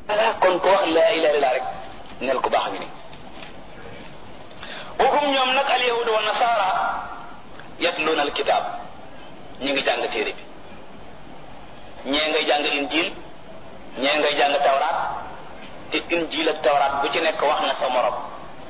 kon ko wax laa ilaha illallah rek nel ko baax ngi ni waxum ñoom nag al yahud wa nasara yatluuna al kitab ñi ngi jàng téere bi ñee ngay jàng injil ñee ngay jàng tawraat te injil ak tawraat bu ci nekk wax na sa morom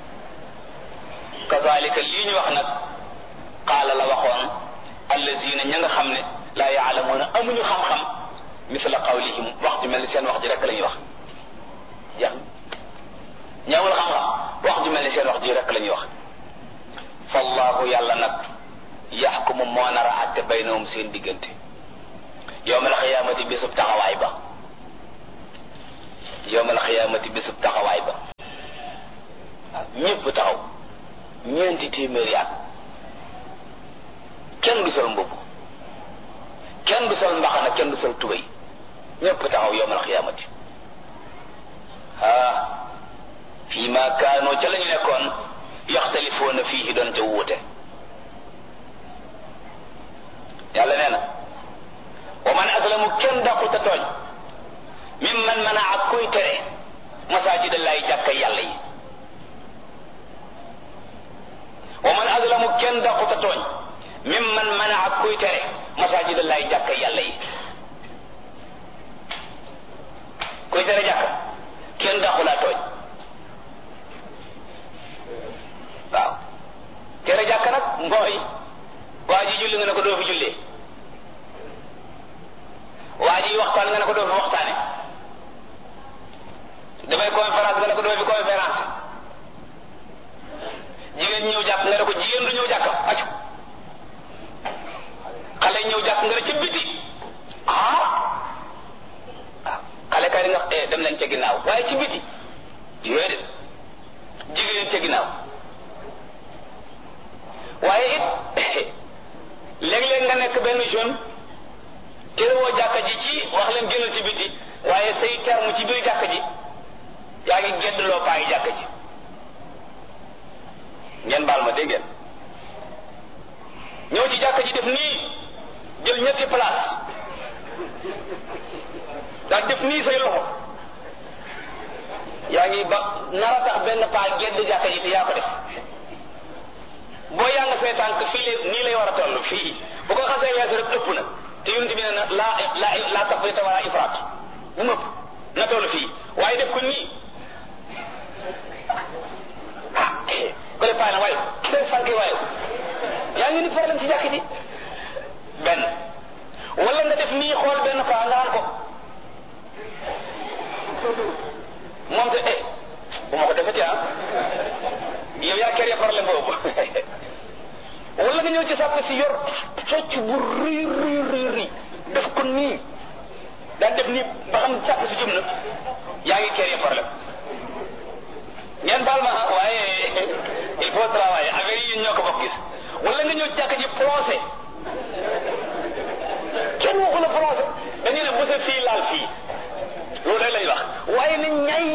kazalika lii ñu wax nag qaala la waxoon allazina ña nga xam ne laa yaalamuuna amuñu xam-xam misla qawlihim wax ju mel ni seen wax ji rek la ñuy wax jeex ñaamul xam-xam wax ju mel ni seen wax ji rek la ñuy wax fallahu yàlla nag yaxkumu moo nar a àtte baynahum seen diggante yowmal xiyaamati bisub taxawaay ba yowmal xiyaamati bisub taxawaay ba waaw ñëpp taxaw ñeenti téeméeri at kenn du sol mbubb kenn du sol mbaxana kenn du sol tubéy ñëpp taxaw yowmal xiyaamati ah fii ma kaanoo ca la ñu nekkoon yaxtalifoona fii doon ca wuute yàlla nee na wa man aslamu kenn dàquta tooñ mim man mana ak kuy tere masaajidallahi jàkka yàlla yi wa man aslamu kenn dàquta tooñ mim man mana ak kuy tere masaajidallahi jàkka yàlla yi kuy tere jàkka kenn dàqulaa tooñ waaw tere jàkka nag mooy waa ji julli nga ne ko doo fi jullee waa ji waxtaan nga ne ko doo fi waxtaane damay conférence nga ne ko doo fi conférence jigéen ñëw jàkk nga ne ko jigéen du ñëw jàkkam aju xale ñëw jàkk nga ne ci biti ah waaw xale kay nga eh dem leen ca ginnaaw waaye ci biti yooyu de jigéen ca ginnaaw waaye it léeg-léeg nga nekk benn jeune terewoo jàkka ji ci wax leen génnal ci biti waaye say terme ci biir jàkka ji yaa ngi gedd loo paa ngi jàkka ji ngeen baal ma dégg ngeen ñëw ci jàkka ji def nii jël ñetti place daal def nii say loxo yaa ngi ba nara tax benn paa gedd jàkka ji te yaa ko def boo yaa nga say tànk fii lay nii lay war a toll fii bu ko xasee weesu rek ëpp na te yonent bi ne na laa laa laa tafrita wala ifraat bu mu ëpp na toll fii waaye def ko nii ah ko le paa na waaye say sànk waaye yaa ngi ni problème ci jàkk ji benn wala nga def nii xool benn paa nga naan ko moom te eh bu ma ko defati ah yow yaa kéré problème boobu wala nga ñëw ci sàpp si yor socc bu rëy rëy rëy rëy def ko nii daan def nii ba xam sàpp si jëm na yaa ngi kéré problème ngeen baal ma waaye il faut travailler affaire yi ñoo ko bokk gis wala nga ñëw ci jàkk ji plongé kenn waxu la plongé dañuy ne bu sa fii laal fii loolu rek lañ wax waaye na ñay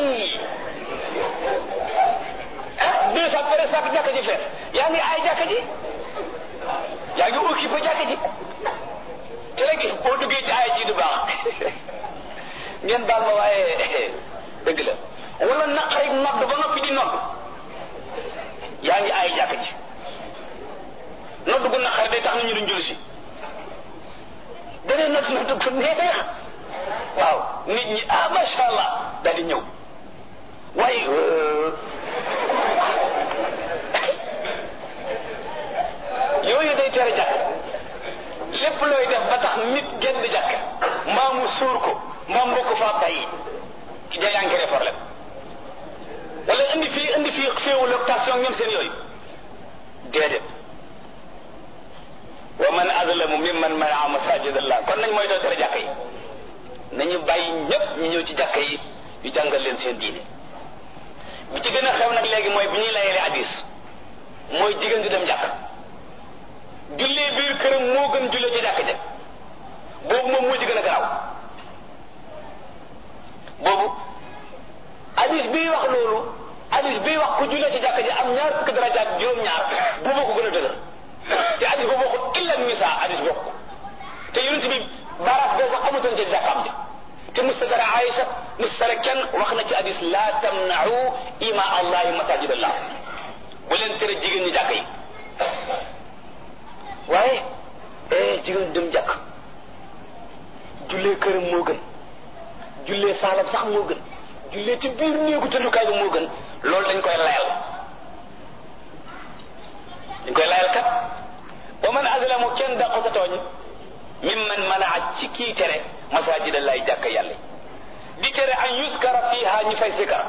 ah deux cent pare sax jàkka ji fees yaa ngi aay jàkka ji yaa ngi occupé jàkka ji te léegi boo duggee ci aay ji du baax ngeen baal ma waaye dëgg la wala naqari nodd ba noppi di nodd yaa ngi aay jàkka ji nodd gu naqari day tax na ñu duñ julli si danee nodd nodd gu neex waaw nit ñi ah macha allah daal di ñëw waaye yooyu day tere jàkk lépp looy def ba tax nit génn jàkk mbaa mu suur ko mbaa mu ko faa bàyyi ci day encré problème wala indi fii indi fii féewul ak tension ñoom seen yooyu déedéet wa man azlamu mimman manaa masajid allah kon nañ mooy doo tere jàkk yi nañu bàyyi ñëpp ñu ñëw ci jàkk yi ñu jàngal leen seen diine bi ci gën a xew nag léegi mooy bi ñuy layele hadis mooy jigéen di dem jàkk jullee biir këram moo gën jullee ci jàkk ja boobu moom moo ci gën a garaaw boobu hadis bii wax loolu hadis bii wax ku jullee ci jàkk ja am ñaar fukki darajaat juróom-ñaar boobu ko gën a dëgër te hadis boobu waxul illa nisa hadis bokk te yonent bi baaraas boo sax amutoon ci jàkkaam ja te ci mustadara Aïcha mustadara kenn wax na ci hadis la tamna'u ima allahi masajidallah bu leen tere jigéen ñi jàkk yi waaye eh jigéen dem jàkk jullee këram moo gën jullee saalam sax moo gën jullee ci biir néegu tëddukaay bi moo gën loolu dañ koy layal dañ koy layal kat wa man azlamu kenn dàqu sa tooñ mimman manaa ci kii tere masajid allahi jàkka yàlla di tere an yuskara fiha ñu fay sikar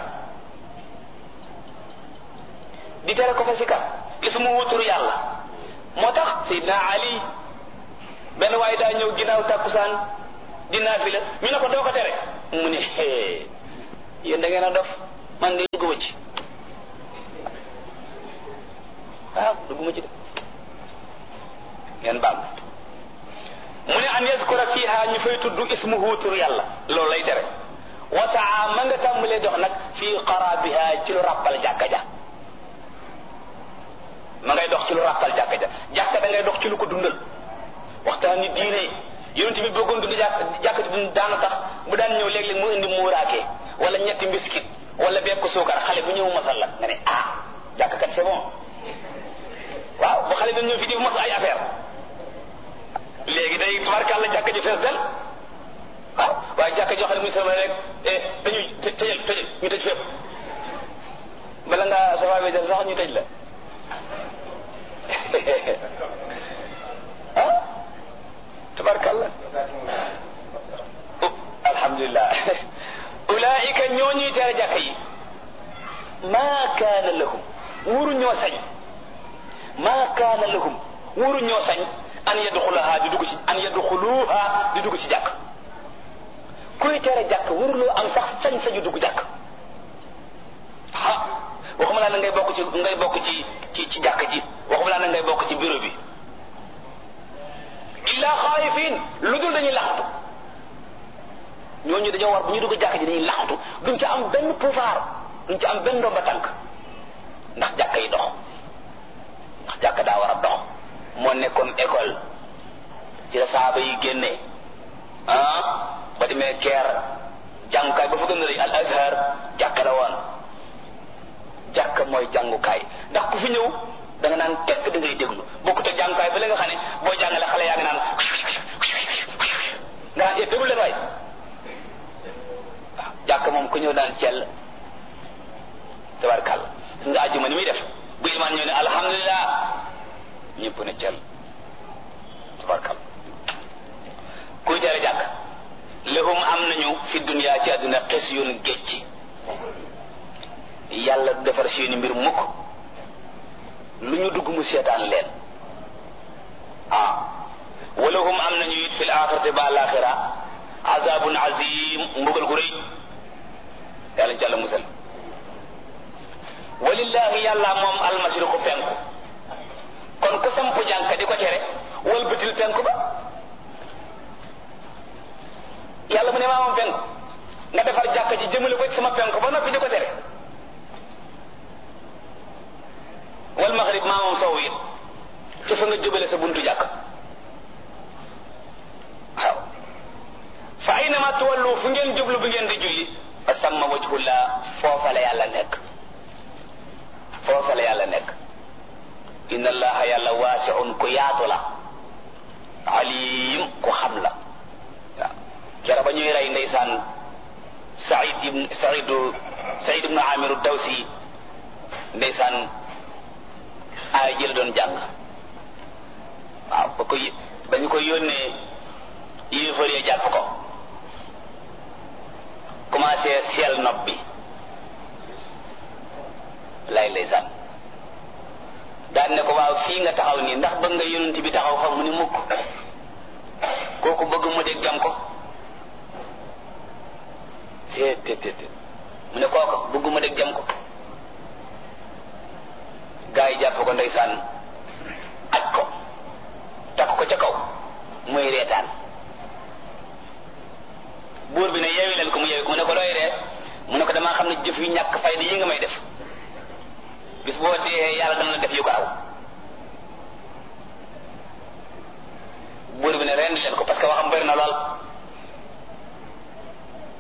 di tere ko fa sikar ismu wuturu yàlla moo tax Seydina Ali benn waaye daa ñëw ginnaaw tàkkusaan di naafila ñu ne ko doo ko tere mu ne hee yéen da ngeen a dof man de dugguma ci waaw dugguma ci de ngeen baal mu ne an yaskura fiha ñu fay tudd ismuhu tur yàlla loolu lay tere wasaa ma nga tàmbalee dox nag fii qarabiha ci lu ràppal jàkka ja ma ngay dox ci lu ràppal jàkka ja jàkka da ngay dox ci lu ko dundal waxtaan ni diine yonent bi bëggoon dund jàkk jàkk ci daana tax bu daan ñëw léeg-léeg mu indi muuraake wala ñetti mbiskit wala bekk suukar xale bu ñëw masal la nga ne ah jàkk kat c'est bon waaw bu xale bi ñëw fi di mos ay affaire léegi day tubarkàlla jàkk ji fees del waaw waaye jàkk joo xam ne muy sama rek dañuy tëjal tëjal ñu tëj fépp bala nga safa bi del sax ñu tëj la ah tabarkalla alhamdulilah ulaika ñoo ñuy tere jàkka yi maa kaana lahum wuru ñoo sañ maa kaana lahum wuru ñoo sañ an yadxulaha di dugg ci an yadxuluha di dugg ci jàkk kuy tere jàkk wuruloo am sax sañ sañu dugg jàkk ah waxuma laa na ngay bokk ci ngay bokk ci ci ci jàkk ji waxuma laa na ngay bokk ci bureau bi illa xaayifin lu dul dañuy laxatu ñooñu dañoo war bu ñu dugg jàkk ji dañuy laxatu duñ ca am benn pouvoir duñ ca am benn ndomba tànk ndax jàkk yi dox ndax jàkk daa war a dox moo nekkoon école ci la saaba yi génnee ah ba demee keer jàngukaay ba fa gën a rëy al azhar jàkk la woon jàkk mooy jàngukaay ndax ku fi ñëw da nga naan tekk da ngay déglu bokkut ak jàngukaay ba la nga xam ne boo jàngale xale yaa ngi naan nga naan déglu leen waay waaw jàkk moom ku ñëw daan cell tabarkàlla su nga àjjuma ni muy def bu imaan ñëw ne alhamdulilah ñëpp ne cell tabarkàlla kuy tere jàkk lahum am nañu fi dunya ci àdduna xes yoon gécci yàlla du defar seeni mbir mukk lu ñu dugg mu seetaan leen ah walahum am nañu it fil axirati ba alaxira azabun azim mbugal gu rëy yàlla ci yàlla musal walillahi yàlla moom almashriqu penku kon ku samp jànka di ko tere walbatil penku ba yàlla mu ne maa moom penku nga defar jàkka ji jëmale ko ci sama penku ba noppi di ko tere wal maghrib maa moom sow it ci fa nga jubale sa buntu jàkk waaw fa aynama tuwallu fu ngeen jublu bu ngeen di julli fa samma wajhullah foofa la yàlla nekk foofa la yàlla nekk inna allaha yàlla waasiun ku yaatu la alim ku xam la waaw kera ba ñuy rey ndeysaan saïd ibn saïdu saïd ibnu amiru dawsi ndeysaan aay ji la doon jàng waaw ba ko ba ñu ko yónnee yéefar ya jàpp ko commencé seel nopp bi lay ndeysaan daan ne ko waaw fii nga taxaw nii ndax bëgg nga yonent bi taxaw fa mu ni mukk kooku bëgg mu dégg jam ko te te te mu ne kooku bëgg mu dégg jam ko gaa yi jàpp ko ndeysaan aj ko takk ko ca kaw muy reetaan buur bi ne yeewi leen ko mu yeewi ko mu ne ko looy ree mu ne ko damaa xam ne jëf yu ñàkk fayda yi nga may def bis boo dee yàlla dana la def yu ko raw buur bi ne rendi leen ko parce que waxam bëri na lool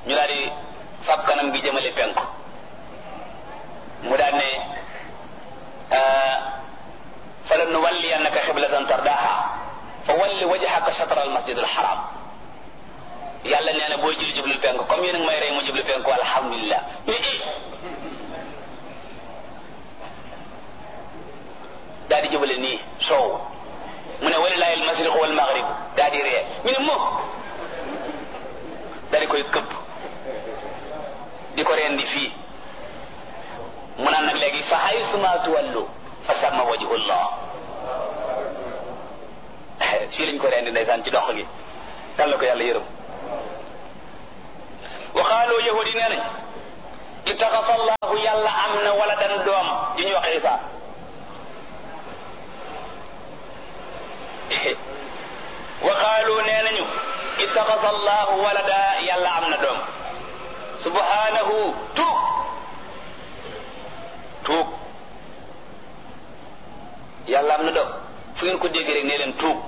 ñu daal di fab kanam gi jëmale penku mu daal ne fala nuwalliyannaka xiblatan tardaha fa walli wajhaka shatra almasjid alharam yàlla nee na boo julli jublu penku comme yéen a ngi may rey mu jublu penku alhamdulilah ñu i daal di jubale nii soow mu ne walilahi almashriq wal maghrib daal di ree ñu ne moom daal di koy këpp di ko reen di fii mu naan nag léegi fa haysuma tuwallu fa samma wajhullah fii lañ ko reen di ndeysaan ci dox gi dal na ko yàlla yërëm wa qaalu yahudi nee nañ ittaxasa allahu yàlla am na wala dan doom di ñuy wax isa wa qaalu nee nañu ittaxasa allahu walada yàlla am na doom subhanahu tuub tuub yàlla am na doom fu ngeen ko dégg rek nee leen tuub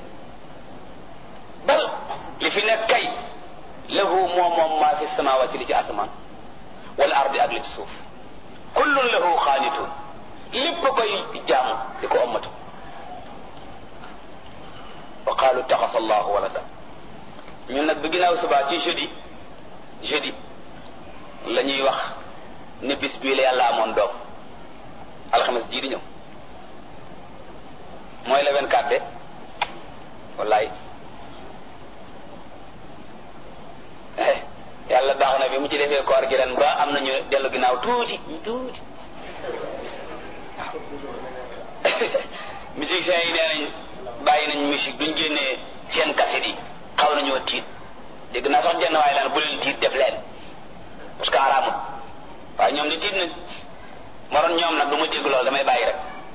bal li fi nekk kay lahu moom moom maa fi samawati li ci asamaan wal ardi ak li ci suuf kullun lahu xaanitun lépp koy jaamu di ko ommatu wa qaalu taxasa allahu walada ñun nag bi ginnaaw subaa ci jeudi jeudi la ñuy wax ne bis bii la yàlla amoon doom alxames jii di ñëw mooy le 24 de wallaay yàlla baax na bi mu ci defee koor gi ren ba am nañu dellu ginnaaw tuuti tuuti musiciens yi nee nañ bàyyi nañ musique duñ génnee seen kaset yi xaw nañoo tiit dégg naa sax jenn waaye laan bu leen tiit def leen parce que araamut waaye ñoom di tiit nañ maroon ñoom nag du ma dégg loolu damay bàyyi rek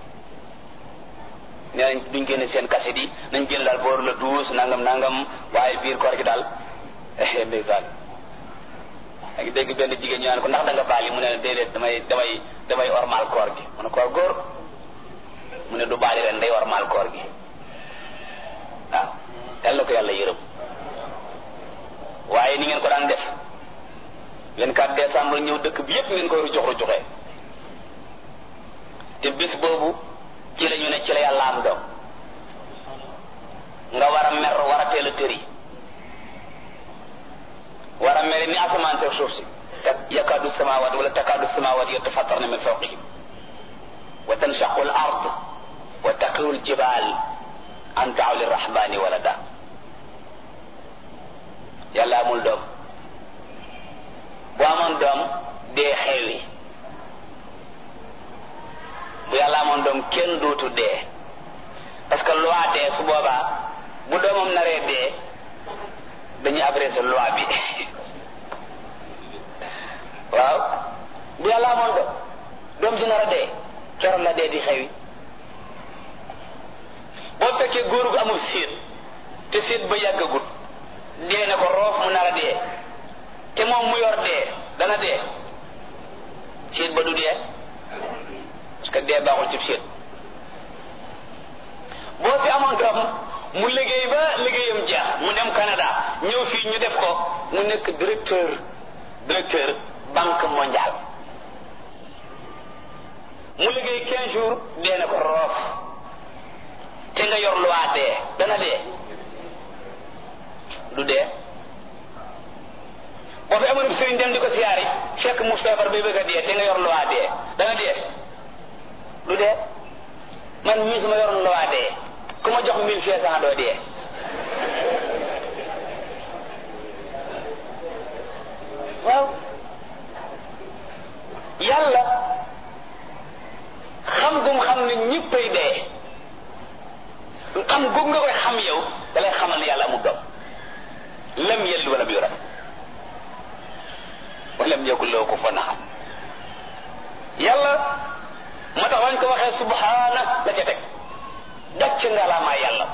nee nañ duñ génne seen kaset yi nañ génn daal booru la douze nangam nangam waaye biir koor gi daal ndeysaan a ngi dégg benn jigéen ñu naan ko ndax da nga baali mu ne déedéet damay damay damay ormal koor gi mu ne koor góor mu ne du baali ren day ormal koor gi waaw yal na ko yàlla yërëm waaye ni ngeen ko daan def 24 décembre ñëw dëkk bi yépp ngeen koy rujox rujoxee te bis boobu ci la ñu ne ci la yàlla am doom nga war a mer war a teel a tëri war a mere ni asamaan seeg suuf si yakaadu samawat wala takaadu samawat yatafattarna min fawqihim wa tanshaqu al ard wa taqiru al jibal an daaw lirrahmani walada yàlla amul doom bu amoon doom dee xewi bu yàlla amoon doom kenn dootu dee parce que loi dee su boobaa bu doomam naree dee dañuy abrégé loi bi waaw bu yàlla amoon doom doom ji nar a dee keroog la dee di xewi boo fekkee góor gu amul séet te séet ba yàggagut dee na ko roof mu nar a dee te moom mu yor dee dana dee séet ba du dee parce que dee baaxul ci séet boo fi amoon doom mu liggéey ba liggéeyam jeex mu dem Canada ñëw fii ñu def ko mu nekk directeur directeur banque mondiale mu liggéey quinze jours dee na ko roof te nga yor loi dee dana dee du dee boo fi amoon sëriñ dem di ko siyaari fekk mu feebar bay bëgg a dee te nga yor loi dee dana dee du dee man mii su ma yoroon loi dee ku ma jox mille cinq cent doo dee waaw yàlla xam gum xam ne ñëppay dee xam gum nga koy xam yow da lay xamal ne yàlla amul doom lam yelli wala yulad wa lam yakul lahu kufuwan ahad yàlla moo tax wañ ko waxee subhaana la ca teg gàcc ngalaamaa yàlla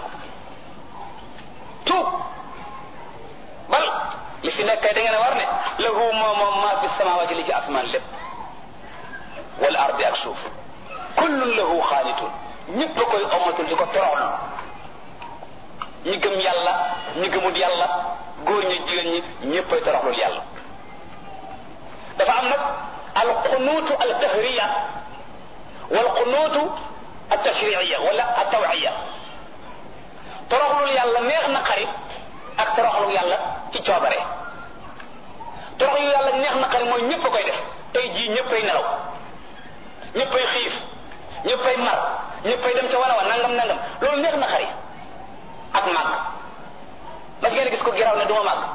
tuub bal li fi nekk da ngeen a war ne lahu moom moom maa fi samawaati li ci asmaan lépp wal ardi ak suuf kullun lahu xaanitun ñëpp a koy omatul di ko toroxlu ñi gëm yàlla ñi gëmut yàlla góor ñi jigéen ñi ñëppay toroxlul yàlla dafa am nag al qunuutu al dahriya wal qunuutu al tashriiya wala al tawiya toroxlul yàlla neex na xarit ak toroxlul yàlla ci coobare toroxlul yàlla neex na xarit mooy ñëpp a koy def tey jii ñëppay nelaw ñëppay xiif ñëppay mar ñëppay dem ca wala wa nangam nangam loolu neex na xarit ak màgg mas ngeen gis ko giraw ne du ma màgg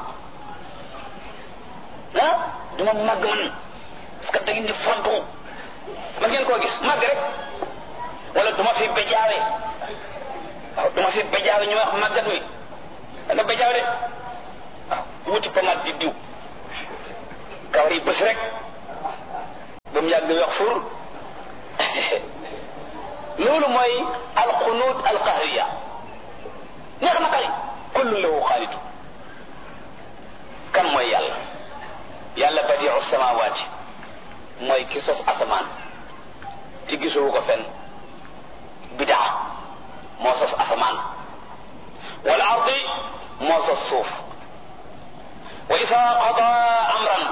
ah du ma màgg man parce que da ngeen di fontu mas ngeen koo gis màgg rek wala du ma fi bejaawe waaw du ma fi bejaawe ñu wax màggat mi da nga bejaaw de waaw wuti pomade di diw kawar yi bés rek ba mu yàgg wax fur loolu mooy alxunuut alqahriya neex na xari kullu lahu xaalidu kan mooy yàlla yàlla badiu samawaati mooy ki sos asamaan ci gisoo ko fenn bidaa moo sos asamaan wal ardi moo sos suuf wa isa qada amran